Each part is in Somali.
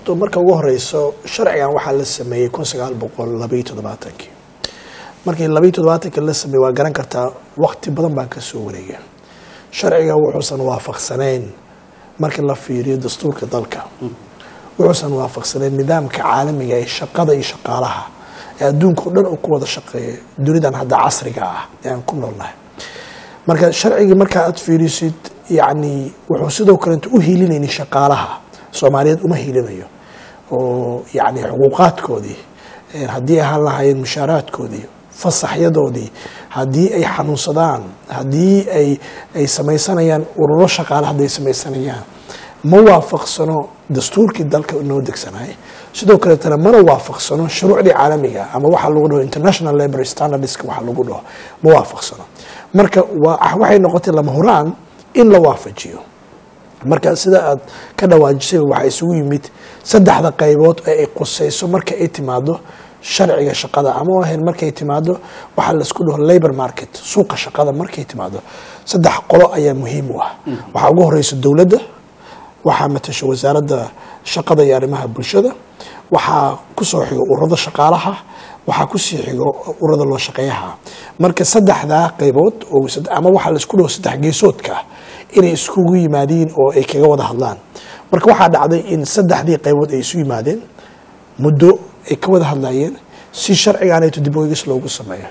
marka ugu horeyso sharcigan waxaa la sameeyey kun sagaal boqol labaiyo toddobaatankii markii labaiyo toddobaatankii la sameeyey waa garan kartaa waqti badan baa kasoo wareega sharciga wuxuusan waafaqsanayn markii la fiiriyo dastuurka dalka wuxuusan waafaqsanayn nidaamka caalamiga ee shaqada iyo shaqaalaha ee adduunka o dhan uu ku wada shaqeeya dunidan hadda casriga ah ee aan ku noolnahay marka sharcigii markaa aad fiirisid yani wuxuu sidoo kaleeta u hiilinayni shaqaalaha soomaaliyeed uma hiilinayo oo yani xuquuqaadkoodii haddii ahaan lahaayeen mushaaraadkoodii fasaxyadoodii haddii ay xanuunsadaan haddii ay ay samaysanayaan ururo shaqaale hadday samaysanayaan ma waafaqsano dastuurkii dalka noo degsanay sidoo kaleetana mana waafaqsano shuruucdii caalamiga ama waxaa lagu dhaho international labor standardska waxa lagu dhaho ma waafaqsano marka waxay noqotay lama huraan in la waafajiyo marka sida aad ka dhawaajisay waxaa isugu yimid saddexda qaybood ee ay qusayso marka ay timaado sharciga shaqada ama ahayn markay timaado waxaa laisku dhaho labor market suuqa shaqada markay timaado saddex qolo ayaa muhiim u ah waxaa ugu horeysa dowladda waxaa matasha wasaaradda shaqada iyo arrimaha bulshada waxaa kusoo xigo ururada shaqaalaha waxaa kusii xigo ururada loo shaqeeyaha marka saddexdaa qaybood ama waxaa laisku dhaho saddex geesoodka inay iskugu yimaadiin oo ay kaga wada hadlaan marka waxaa dhacday in saddexdii qaybood ay isu yimaadeen muddo ay ka wada hadlayeen si sharcigaanayto dib oegis loogu sameeyo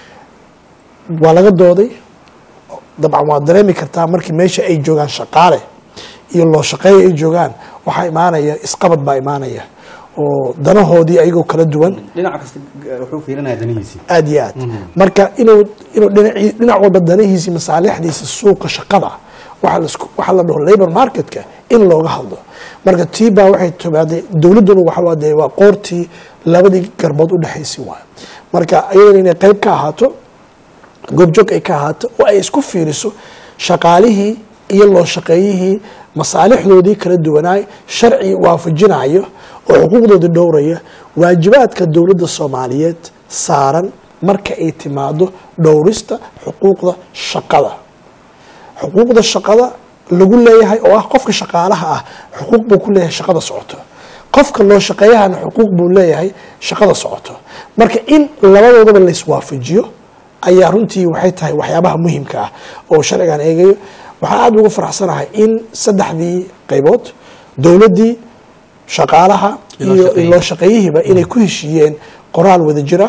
waa laga dooday dabcan waad dareemi kartaa markii meesha ay joogaan shaqaale iyo loo shaqeeya ay joogaan waxaa imaanaya isqabad baa imaanaya oo danahoodii ayagoo kala duwan dhinac kasta wuxuu fiirinaya danihiisii aad iyo aad marka inuu inuu dhinaci dhinac walba danihiisii masaalixdiisa suuqa shaqada waxaa laisku waxaa la dhaho labor marketka in looga hadlo marka tii baa waxay timaaday dowladduna waxa dee waa qoortii labadii garbood u dhexaysay waayo marka iyadana inay qayb ka ahaato goobjoog ay ka ahaato oo ay isku fiiriso shaqaalihii iyo loo shaqeeyihii masaalixdoodii kala duwanaay sharci waafajinayo oo xuquuqdooda dhowraya waajibaadka dowladda soomaaliyeed saaran marka ay timaado dhowrista xuquuqda shaqada xuquuqda shaqada lagu leeyahay oo ah qofka shaqaalaha ah xuquuq buu ku leeyahay shaqada socoto qofka loo shaqeeyahana xuquuq buu leeyahay shaqada socoto marka in labadoodaba laiswaafajiyo ayaa runtii waxay tahay waxyaabaha muhimka ah oo sharcigan eegayo waxaan aada uga faraxsanahay in saddexdii qaybood dowladdii shaqaalaha iyo loo shaqeeyihiiba inay ku heshiiyeen qoraal wada jira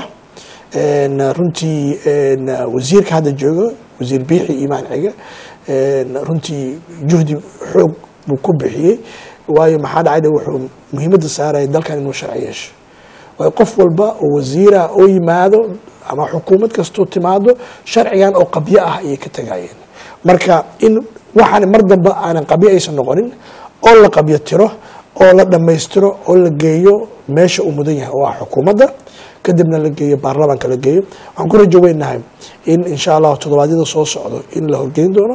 runtii wasiirka hadda jooga wasiir biixi imaan ciga runtii juhdi xoog buu ku bixiyey waayo maxaa dhacayde wuxuu muhiimadda saaraya dalkan inuu sharci yeesho waayo qof walba oo wasiira oo yimaado ama xukuumad kastoo timaado sharcigan oo qabyo ah ayay ka tagayeen marka in waxaan mar dambe aanan qabyo aysan noqonin oo la qabyo tiro oo la dhammaystiro oo la geeyo meesha uu mudan yahay oo ah xukuumadda kadibna la geeyo baarlamaanka la geeyo waxaan ku rajo weynahay in insha allahu toddobaadyada soo socdo in la horgeyn doono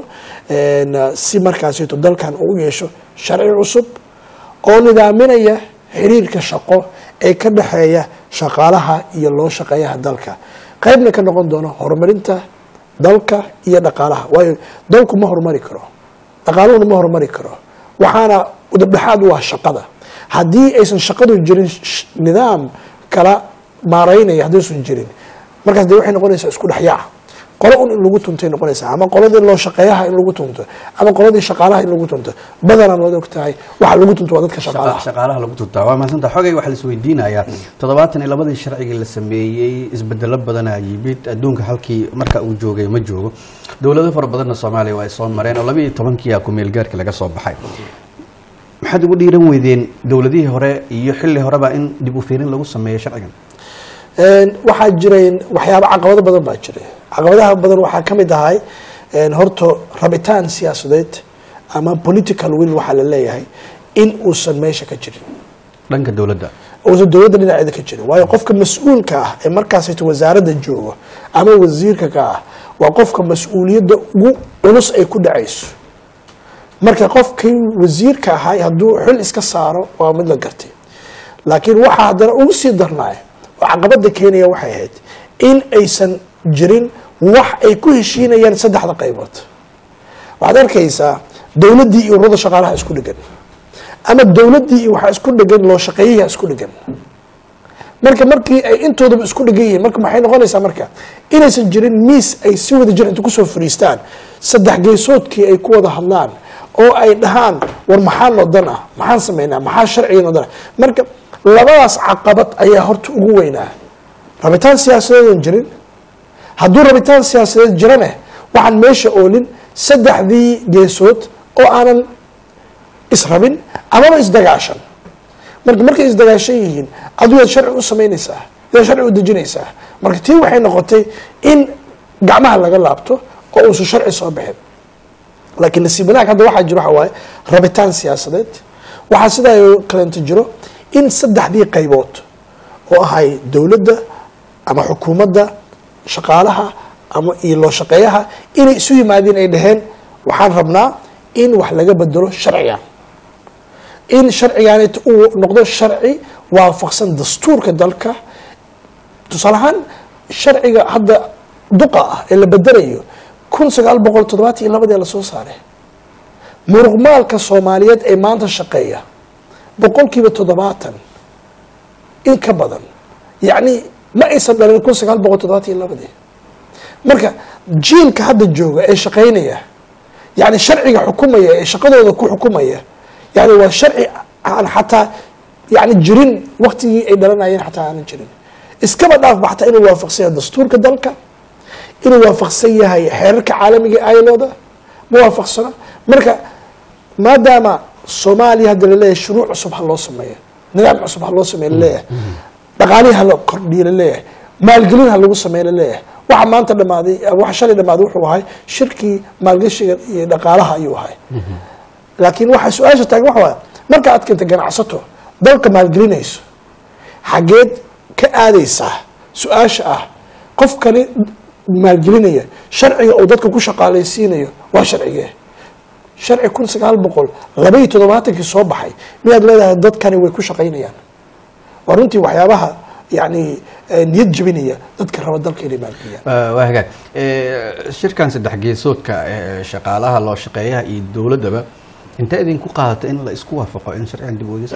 si markaasito dalkan uu u yeesho sharci cusub oo nidaaminaya xiriirka shaqo ee ka dhexeeya shaqaalaha iyo loo shaqeeyaha dalka qaybna ka noqon doono horumarinta dalka iyo dhaqaalaha waayo dalku ma horumari karo dhaqaaluhuna ma horumari karo waxaana udabdhexaad u ah shaqada haddii aysan shaqadu jirin nidaam kala maaraynaya haddaysan jirin markaas de waxay noqonaysaa isku dhexyaac qolo un in lagu tuntay noqonaysaa ama qoladii loo shaqeeyaha in lagu tunto ama qoladii shaqaalaha in lagu tunto badanaan waad og tahay waxa lagu tunto waa dadka shaqaalaha shaqaalaha lagu tuntaa waa mahadsanta xogay waxaa la isweydiinayaa toddobaatan iyo labadii sharcigii la sameeyey isbedelo badanaa yimid adduunka halkii marka uu joogay ma joogo dowlado fara badanna soomaaliya waa ay soo mareen oo laba iyo tobankiia ku-meelgaarka laga soo baxay maxaad ugu dhiiran weydeen dowladihii hore iyo xilli horeba in dib u fiirin lagu sameeyo sharcigan waxaa jiray waxyaaba caqabado badan baa jiray caqabadaha badan waxaa ka mid ahay horta rabitaan siyaasadeed ama political will waxaa la leeyahay in uusan meesha ka jirin dhanka dowladda uusan dowladda dhinaceeda ka jirin waayo qofka mas-uulka ah ee markaasayto wasaaradda joogo ama wasiirka ka ah waa qofka mas-uuliyadda ugu culus ay ku dhacayso marka qofkii wasiirka ahay hadduu xil iska saaro waa mid la gartay laakiin waxaa haddana ugu sii darnaay oo caqabada keenaya waxay ahayd in aysan jirin wax ay ku heshiinayaan saddexda qaybood waxaad arkaysaa dowladdii iyo ururada shaqaalaha isku dhegan ama dowladdii iyo waxaa isku dhegan loo shaqeeyaha isku dhegan marka markii ay intoodaba isku dhegan yihiin marka maxay noqonaysaa marka inaysan jirin miis ay si wada jir inta kusoo fariistaan saddex geesoodkii ay ku wada hadlaan oo ay dhahaan war maxaa noo dan ah maxaan samaynaa maxaa sharciga noo dan ah marka labadaas caqabad ayaa horta ugu weynaa rabitaan siyaasadeedan jirin hadduu rabitaan siyaasadeed jirane waxaan meesha oolin saddexdii geesood oo aanan israbin amaba isdagaashan marka markay isdagaashan yihiin adigu yaad sharci u samaynaysaa yaad sharci u dejinaysaa marka tii waxay noqotay in gacmaha laga laabto oo uusan sharci soo bixin laakiin nasiib wanaag hadda waxaa jiro waxa waaye rabitaan siyaasadeed waxaa sidaa kaleento jiro in saddexdii qaybood oo ahay dowladda ama xukuumadda shaqaalaha ama iyo loo shaqeeyaha inay isu yimaadeen ay dhaheen waxaan rabnaa in wax laga bedelo sharcigan in sharcigan uu noqdo sharci waafaqsan dastuurka dalka tusaale ahaan sharciga hadda duqa ah ee la bedelayo kun sagaal boqol toddobaatan iyo labadii lasoo saaray muruqmaalka soomaaliyeed ee maanta shaqeeya boqolkiiba toddobaatan in ka badan yacni ma aysan dhalin kun sagaal boqol toddobaatan iyo labadii marka jiilka hadda jooga ee shaqaynaya yani sharciga xukumaya ee shaqadooda ku xukumaya yani waa sharci aan xataa yani jirin waktigii ay dhalanayeen xataa aanan jirin iskaba dhaafba xataa inuu waafaqsan yahay dastuurka dalka inuu waafaqsan yahay xeerarka caalamiga ayalooda ma waafaqsano marka maadaama soomaaliya hadda laleeyahay shuruuc cusub ha loo sameeyo nidaam cusub ha loo sameeyo laleeyahay dhaqaalihii ha la kordhiyo laleeyahay maalgelin ha lagu sameeyo laleeyahay waxa maanta dhamaaday waxa shalay dhamaaday wuxuu ahay shirkii maalgashiga iyo dhaqaalaha ayuu ahay laakiin waxa su-aasha taagan waxa waaya marka aad keenta ganacsato dalka maalgelinayso xageed ka aadaysaa su-aasha ah qof kale maalgelinaya sharciga uu dadka ku shaqaalaysiinayo waa sharcigee sharci kun sagaal boqol laba iyo toddobaatankii soo baxay miyaad leedahay dadkani way ku shaqaynayaan waa runtii waxyaabaha yani niyad jebinaya dadka raba dalka inay maalgeliyaan waa hagaag shirkan saddex geesoodka ee shaqaalaha loo shaqeeyaha iyo dowladdaba intee idinku qaadata in la isku waafaqo in sharcigan dib uegis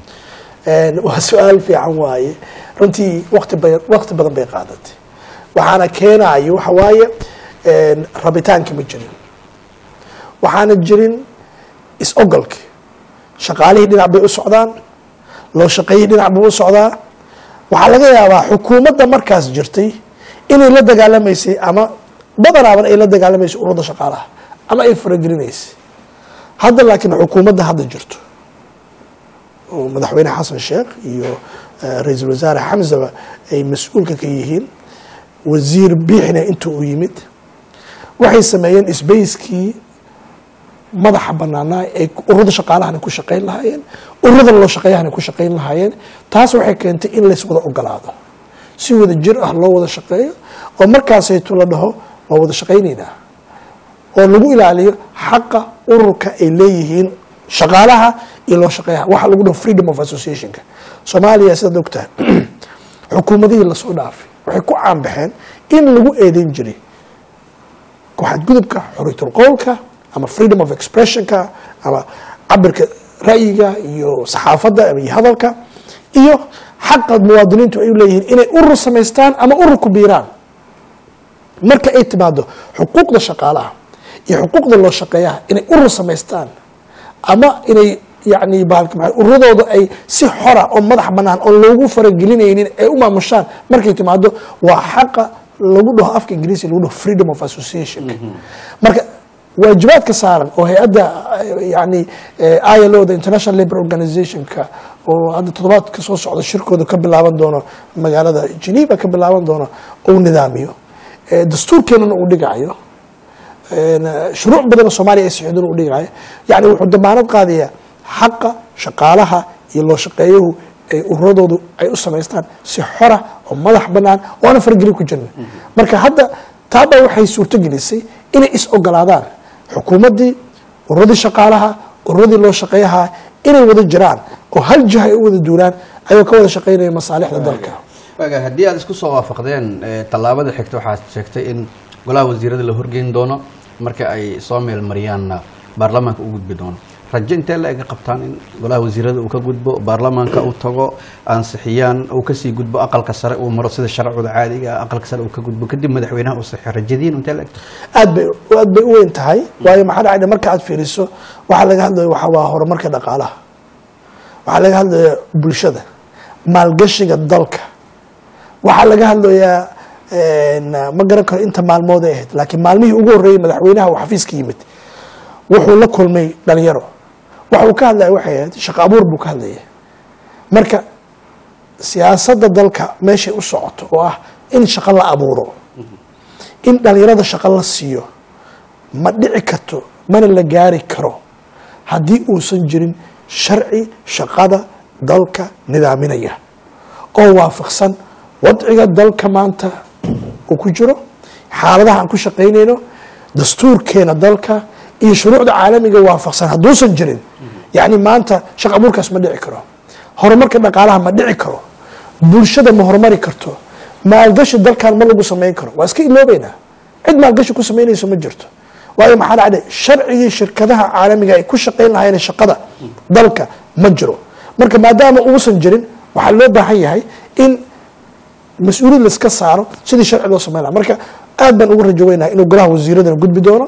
waa su-aal fiican waaye runtii wati ba wakti badan bay qaadatay waxaana keenayo waxa waaye rabitaanka ma jirin waxaana jirin is-ogolki shaqaalihii dhinac bay u socdaan loo shaqeeyihii dhinac buu u socdaa waxaa laga yaabaa xukuumadda markaas jirtay inay la dagaalamaysay ama badanaaban ay la dagaalamaysay ururda shaqaalaha ama ay faragelinaysay hadda laakiin xukuumadda hadda jirto oo madaxweyne xasan sheekh iyo ra-iisul wasaare xamsaba ay mas-uulka ka yihiin wasiir biixina inta uu yimid waxay sameeyeen sbacekii madaxa banaanaa ay ururada shaqaalahana ku shaqayn lahaayeen ururada loo shaqeeyahana ku shaqayn lahaayeen taas waxay keentay in lays wada ogolaado si wada jir ah loo wada shaqeeyo oo markaasaytu la dhaho waa wada shaqaynaynaa oo lagu ilaaliyo xaqa ururka ay leeyihiin shaqaalaha iyo loo shaqeeyaha waxa lagu dhaho freedom of associationka soomaaliya sidaad ogtahay xukuumadihii lasoo dhaafay waxay ku caanbaxeen in lagu eedeyn jiray ku-xadgudubka xoriyatul qowlka ama freedom of expressionka ama cabirka ra'yiga iyo saxaafadda iyo hadalka iyo xaqa muwaadiniintu ay u leeyihiin inay urur samaystaan ama urur ku biiraan marka ay timaado xuquuqda shaqaalaha iyo xuquuqda loo shaqeeyaha inay urur samaystaan ama inay yani ururadooda ay si xora oo madax banaan oo loogu faragelinaynin ay u maamushaan markay timaado waa xaqa lagu dhaho afka ingiriisi lagu dhaho freedom of association marka waajibaadka saaran oo hay-adda yani ilo the international labor organizationka oo hadda toddobaadka soo socda shirkooda ka bilaaban doono magaalada geneva ka bilaaban doono uu nidaamiyo dastuurkeenana uu dhigayo shuruuc badanoo soomaaliya ay saxiidun u dhigayo yani wuxuu damaanad qaadayaa xaqa shaqaalaha iyo loo shaqeeyuhu ay ururadoodu ay u samaystaan si xora oo madax banaan oo aana fargelin ku jirin marka hadda taaba waxay suurto gelisay inay is ogolaadaan xukuumaddii ururadii shaqaalaha ururadii loo shaqeeyaha inay wada jiraan oo hal jiha ay u wada duulaan ayagoo ka wada shaqeynaya masaalixda dalka waaga haddii aada isku soo waafaqdeen tallaabada xigta waxaad sheegtay in golaha wasiirada la horgeyn doono marka ay soo meel mariyaanna baarlamaanka u gudbi doono rajo intee la ega qabtaan in golaha wasiirada uu ka gudbo baarlamaanka uu tago ansixiyaan uu kasii gudbo aqalka sare uu maro sida sharcuda caadiga ah aqalka sare uu ka gudbo kadib madaxweynaha uu saxiixo rajadiin intee la egta aad bay aad bay u weyn tahay waayo maxaa dhacay marka aad fiiriso waxaa laga hadlaya waxa waa horumarka dhaqaalaha waxaa laga hadlaya bulshada maalgashiga dalka waxaa laga hadlayaa ma garan karo inta maalmood ay ahayd laakiin maalmihii ugu horreeyey madaxweynaha uu xafiiska yimid wuxuu la kulmay dhalinyaro waxa uu ka hadlaya waxay ahayd shaqo abuur buu ka hadlaya marka siyaasadda dalka meeshay u socoto oo ah in shaqo la abuuro in dhalinyarada shaqo la siiyo ma dhici karto mana la gaari karo haddii uusan jirin sharci shaqada dalka nidaaminaya oo waafaqsan wadciga dalka maanta uu ku jiro xaaladaha aan ku shaqaynayno dastuurkeena dalka iyo shuruucda caalamiga waafaqsan hadduusan jirin yacni maanta shaq abuurkaas ma dhici karo horumarka dhaqaalaha ma dhici karo bulshada ma horumari karto maalgashi dalkan ma lagu samayn karo waa iska iloobeynaa cid maalgashi ku samaynayso ma jirto waayo maxaa dhacday sharcigii shirkadaha caalamiga ay ku shaqayn lahaayeen shaqada dalka ma jiro marka maadaama uusan jirin waxaa loo baahan yahay in mas-uuliyad laiska saaro sidii sharci loo samayn laha marka aad baan ugu rajo weynaha inuu golaha wasiiradana gudbi doono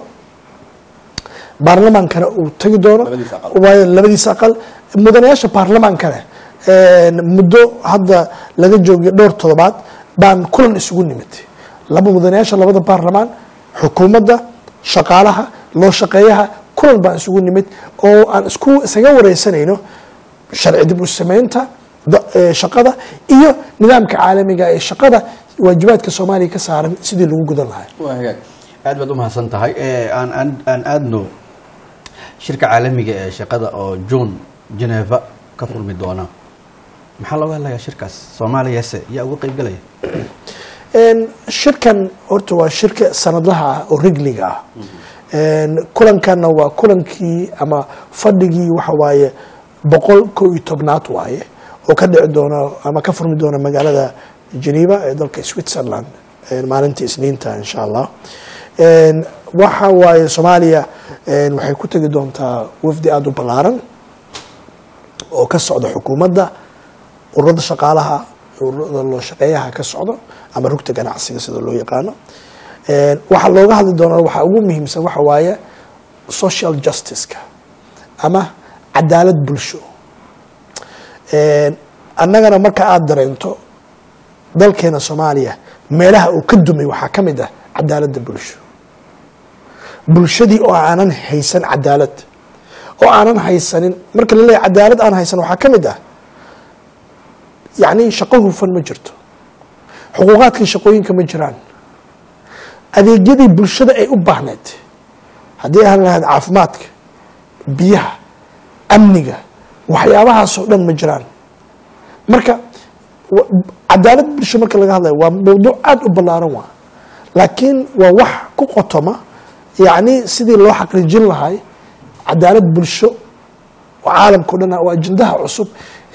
baarlamaankana uu tagi doono waayo labadiisa aqal mudanayaasha baarlamaankana muddo hadda laga joogiyo dhowr todobaad baan kulan isugu nimid laba mudanayaasha labada baarlamaan xukuumadda shaqaalaha loo shaqeeyaha kulan baan isugu nimid oo aan isku isaga wareysanayno sharci dib u samaynta shaqada iyo nidaamka caalamiga ee shaqada waajibaadka soomaaliya ka saaran sidii lagu gudan lahaa waa hagaag aad baad umahadsan tahay aan aan aan aadno shirka caalamiga ee shaqada oo june geneva ka furmi doona maxaa looga hadlayaa shirkaas soomaaliyase yaa uga qayb galaya shirkan horta waa shirka sanadlaha ah oo rigliga ah kulankanna waa kulankii ama fadhigii waxa waaye boqol kow iyo tobnaad waaye oo ka dhici doono ama ka furmi doona magaalada geneva ee dalka switzerland maalinta isniinta insha allah waxa waaye soomaaliya waxay ku tegi doontaa wafdi aada u ballaaran oo ka socda xukuumadda ururada shaqaalaha ururada loo shaqeeyaha ka socdo ama rugta ganacsiga sida loo yaqaano waxaa looga hadli doonaa waxaa ugu muhiimsan waxa waaye social justiceka ama cadaalad bulsho annagana marka aada dareento dalkeena soomaaliya meelaha uu ka dumay waxaa ka mid ah cadaaladda bulsho bulshadii oo aanan haysan cadaalad oo aanan haysanin marka la leeyahy cadaalad aan haysan waxaa ka mid ah yacni shaqo hufan ma jirto xuquuqaadkii shaqooyinka ma jiraan adeegyadii bulshada ay u baahneyd haddii aan lahayd caafimaadka biyaha amniga waxyaabahaasoo dhan ma jiraan marka cadaalad bulsho marka laga hadlayo waa mawduuc aada u ballaaran waa laakiin waa wax ku qotoma yacni sidii loo xaqiijin lahay cadaalad bulsho oo caalamka o dhan ah oo ajendaha cusub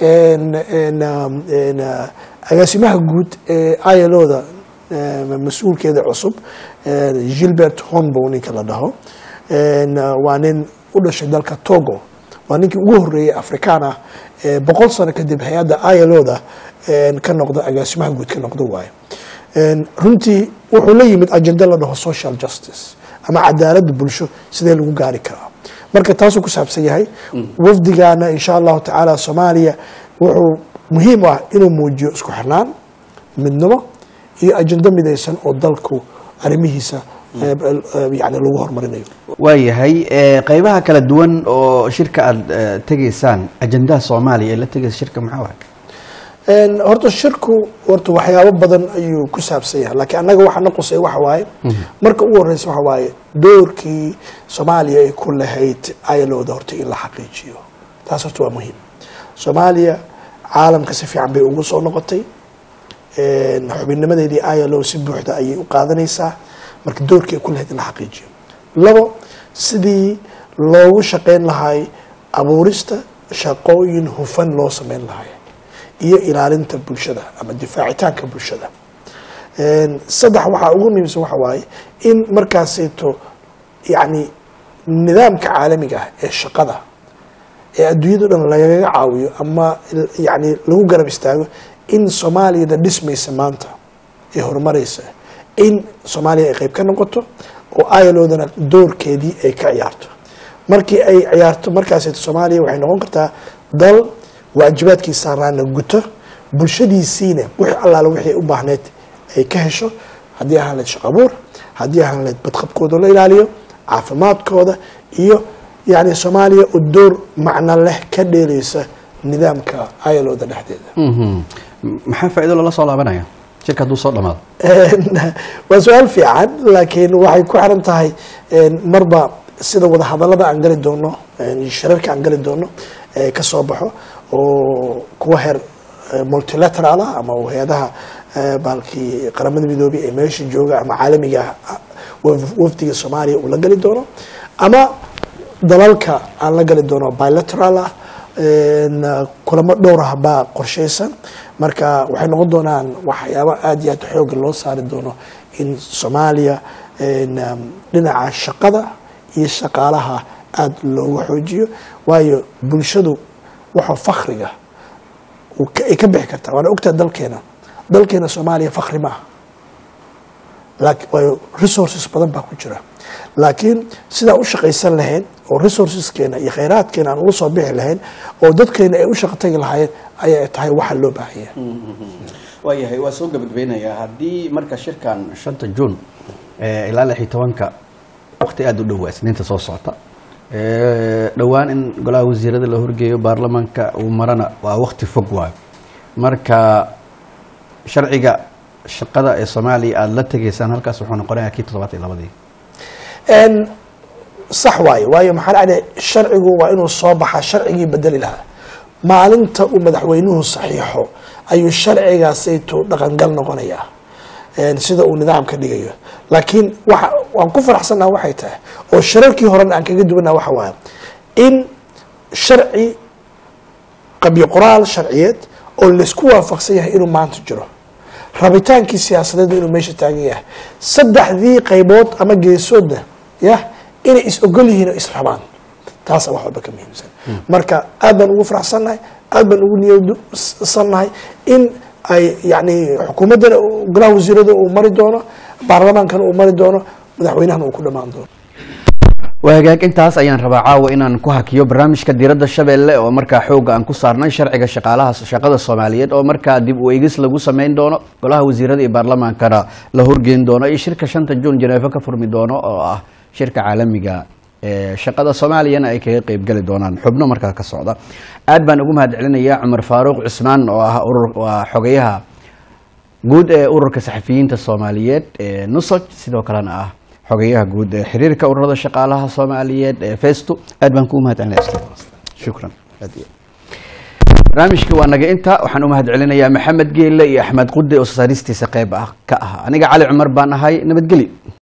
agaasimaha guud ee ilooda mas-uulkeeda cusub gilbert honbow ninka la dhaho waa nin u dhashay dalka togo waa ninkii ugu horeeyey afrikaan ah boqol sano kadib hay-adda ilooda ka noqda agaasimaha guud ka noqda waayo runtii wuxuu la yimid ajenda la dhaho social justice ama cadaalada bulsho sidee lagu gaari karaa marka taasuu ku saabsan yahay wafdigaana insha allahu tacaala soomaaliya wuxuu muhiim u ah inuu muujiyo isku xirnaan midnimo iyo ajendo midaysan oo dalku arrimihiisa yani lagu horumarinayo waayahay qeybaha kala duwan oo shirka aada tegaysaan ajendaha soomaaliya ee la tegaysa shirka maxaa waay horta shirku horta waxyaabo badan ayuu ku saabsan yahay laakiin annaga waxaa na qusay waxa waaye marka ugu horeysa waxa waaye doorkii soomaaliya ay ku lahayd ayalooda horta in la xaqiijiyo taas horta waa muhiim soomaaliya caalamka si fiican bay ugu soo noqotay xubinnimadeedii ilo si buuxda ayay u qaadanaysaa marka doorkii ay ku lahayd in la xaqiijiyo labo sidii loogu shaqeyn lahay abuurista shaqooyin hufan loo sameyn lahay iyo ilaalinta bulshada ama difaacitaanka bulshada saddex waxaa ugu muhiimsan waxa waaye in markaasayto yani nidaamka caalamiga ah ee shaqada ee adduunyado dhan lagaga caawiyo ama yani lagu garab istaago in soomaaliyana dhismaysa maanta ee horumaraysa in soomaaliya ay qayb ka noqoto oo iloodana doorkeedii ay ka ciyaarto markii ay ciyaarto markaas soomaaliya waxay noqon kartaa dal waajibaadkii saaraana guto bulshadiisiina wixii allaale wixii u baahneyd ay ka hesho haddii ahaan leed shaqo abuur haddii ahaan leed badqabkooda la ilaaliyo caafimaadkooda iyo yani soomaaliya oo door macno leh ka dheereysa nidaamka ilooda dhexdeeda maxaa faa'iido lala soo laabanaya shirka hadduu soo dhamaado waa su-aal fiican laakiin waxay ku xiran tahay marba sida wadahadalada aan gali doono shirarka aan gali doono ka soo baxo oo kuwa heer multilateral ah ama hay-adaha baalkii qaramada midoobey ee meesha jooga ama caalamiga wafdiga soomaaliya uu la gali doono ama dalalka aan la gali doono bilateral ah kulamo dhowr ah baa qorshaysan marka waxay noqon doonaan waxyaabo aada iyo aad xooga loo saari doono in soomaaliya dhinaca shaqada iyo shaqaalaha aada looga xoojiyo waayo bulshadu waxaa fakriga ay ka bixi kartaa waana ogtaha dalkeena dalkeena soomaaliya fakri ma aha waayo resources badan baa ku jira laakiin sidaa u shaqaysan lahayn oo resourceskeena iyo khayraadkeena aan uga soo bixi lahayn oo dadkeena ay u shaqo tagi lahaayeen ayaa tahay waxa loo baahanya waayahay waa soo gabagabeynayaa haddii marka shirkan shanta juun ilaa lix iyo tobanka wakti aada u dhow waa isniinta soo socota dhowaan in golaha wasiirada la horgeeyo baarlamaanka uu marana waa wakti fog waayo marka sharciga shaqada ee soomaaliya aada la tegaysaan halkaas wuxuu noqonayaa kii toddobaatan iyo labadii sax waayo waayo maxaa dhacday sharcigu waa inuu soo baxa sharcigii bedeli lahaa maalinta uu madaxweynuhu saxiixo ayuu sharcigaasaytu dhaqangal noqonayaa sida uu nidaamka dhigayo laakiin waa waan ku faraxsannaha waxay tahay oo shararkii horena aan kaga duwannaha waxa waaye in sharci qabyo qoraal sharciyeed oo laysku waafaqsan yahay inuu maanta jiro rabitaankii siyaasadeedna inuu meesha taagan yahay saddexdii qaybood ama geesoodna yah inay is ogol yihiin oo is rabaan taasa wax walba ka muhiimsan marka aad baan ugu faraxsannahay aad baan ugu niyadsannahay in ay yani xukuumaddana golaha wasiirada uu mari doono baarlamaankana uu mari doono madaxweynahana uu ku dhammaan doono waa hagaag intaas ayaan rabaa caawa inaan ku hakiyo barnaamijka diiradda shabeelle oo markaa xooga aan ku saarnay sharciga shaqaalaha shaqada soomaaliyeed oo markaa dib u eegis lagu sameyn doono golaha wasiirada iyo baarlamaankana la horgeyn doono iyo shirka shanta juun janeefo ka furmi doono oo ah shirka caalamiga ee shaqada soomaaliyana ay kaga qeybgeli doonaan xubno markaa ka socda aad baan ugu mahad celinayaa cumar faaruuq cusmaan oo ah urur waa xogayaha guud ee ururka saxafiyiinta soomaaliyeed ee nusoj sidoo kalena ah xogayaha guud ee xiriirka ururada shaqaalaha soomaaliyeed ee festo aad baan kugu mahad celinaya shukran barnaamijkii waa naga inta waxaan u mahad celinayaa maxamed geelle iyo axmed qude oo sasaaristiisa qeyb ah ka ah aniga cali cumar baan ahay nabadgeli